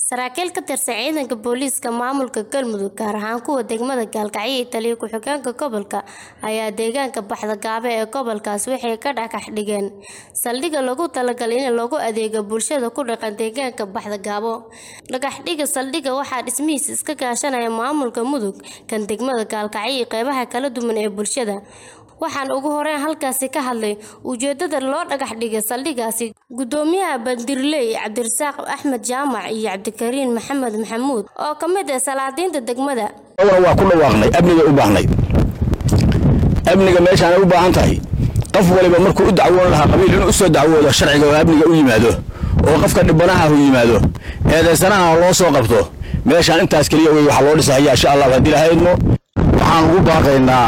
saraakiil ka tirsan ciidanka booliiska maamulka galmudug gaar ahaan kuwa degmada gaalkacyo iyo taliya ku-xigeenka gobolka ayaa deegaanka baxdagaabe ee gobolkaas waxay ka dhagax dhigeen saldhigga loogu talagalay in loogu adeego bulshada ku dhaqan deegaanka baxdagaabo dhagaxdhiga saldhigga waxaa dhismihiisa iska kaashanaya maamulka mudug kan degmada gaalkacyo iyo qeybaha kala duwan ee bulshada waxaan ugu horeyn halkaasi ka hadlay ujeedada loo dhagax dhigay saldhiggaasi gudoomiyaha bandirley cabdirasaaq axmed jaamac iyo cabdikariin maxamed maxamuud oo ka mid ah salaadiinta degmada waa ku dhawaaqnay amniga u baahnay amniga meeshaanay u baahan tahay qof waliba markuu u dacwoon lahaa qabiil inuu usoo dacwoodo sharciga oo amniga u yimaado oo qofka dhibanaha u yimaado eedaysanaha loo soo qabto meeshaan intaas keliya wey waxaa loo dhisahaya insha allah haddii lahaydmo waxaan ugu baaqaynaa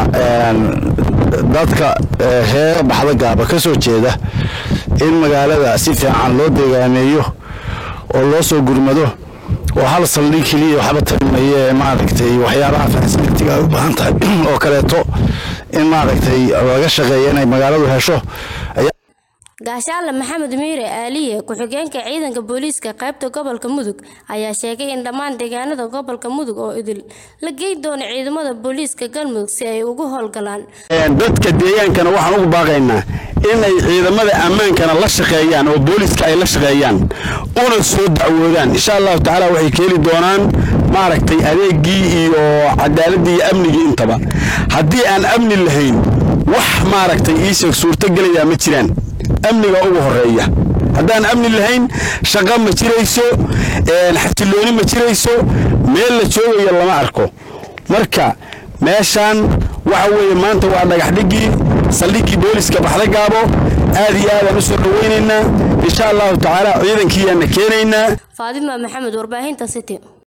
dadka reer baxdagaaba ka soo jeeda in magaalada si fiican loo deegaameeyo oo loo soo gurmado oo hal saldhig keliya waxba tarimaye maaragtay waxyaabaha fasilitiga ay u baahan tahay oo kaleeto in maaragtay laga shaqeeyo inay magaaladu hesho gaashaale maxamed miire aaliye ku-xigeenka ciidanka booliiska qaybta gobolka mudug ayaa sheegay in dhammaan deegaanada gobolka mudug oo idil la geyn doono ciidamada booliiska galmudug si ay ugu howlgalaan dadka deegaankana waxaan ugu baaqaynaa inay ciidamada ammaankana la shaqeeyaan oo booliiska ay la shaqeeyaan una soo dacwoodaan insha allahu tacaala waxay keeni doonaan maaragtay adeegii iyo cadaaladii iyo amnigii intaba haddii aan amni lahayn wax maaragtay iisheeg suurtogelayaa ma jiraan amniga ugu horeeya haddaan amni lahayn shaqo ma jirayso xasilooni ma jirayso meel la joogayo lama arko marka meeshaan waxa weeye maanta waa dhagaxdhigii saldhiggii booliska baxdagaabo aad iyo aadaan u soo dhawaynaynaa insha allahu tacaala ciidankiiyaana keenaynaa faadima maxamed warbaahinta city